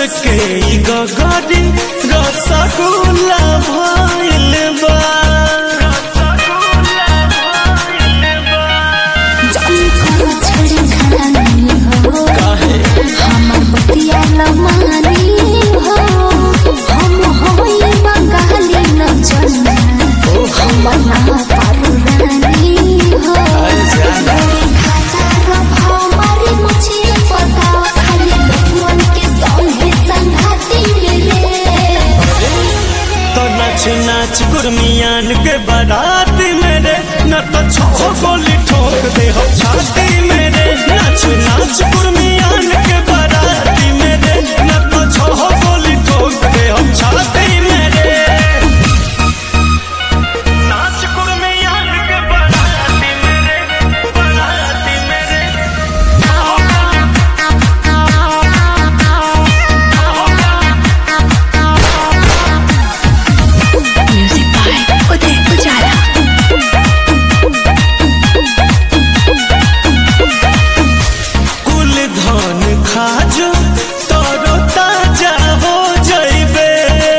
के ई गगरी रसगुल्ला भइल बा जानी करो छड़ी खानी हो काहे हमर बतिया लमानी हो हम होई बंगाली न चलना हमर ना पारू रानी हो अरे जाना। गोरी खाता रब हमारी मुझे पता खाली लोगन के संगे संघाती मेरे तो नाच नाच गुरमियान के बारात मेरे न तो छो गोली ठोक दे हो छाती मेरे नाच नाच गुरमियान के बारात मेरे न तो छो गोली ठोक दे हो छाती मेरे नाच गुरमियान के बारात मेरे बारात मेरे म्यूजिक बाय उदय उजाला कुल धन खाजो तोरो ताजा हो जइबे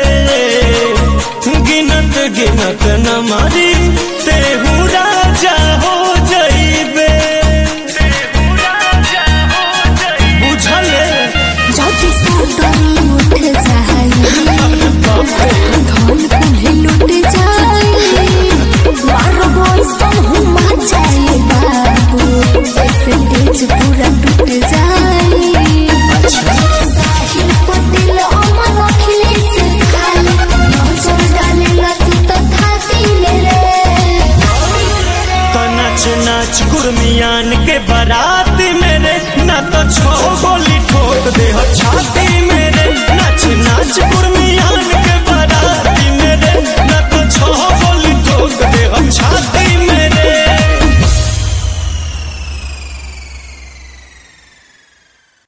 गिनत गिनत न मारी तेहू राजा हो जइबे बुझले जाति सातरी उठ जाई धन कुल्हे लुट जाई मारो बोई सहु मा जाई बाबू ऐसे तेज पूरा टूट जाई साहिल पटेल अमर अखिलेश खाली नजर डाले लती तो खाती ले तो नाच नाच गुरमियान के बारात मेरे ना तो छो गोली ठोक दे हो छाती मेरे नाच नाच गुरमियान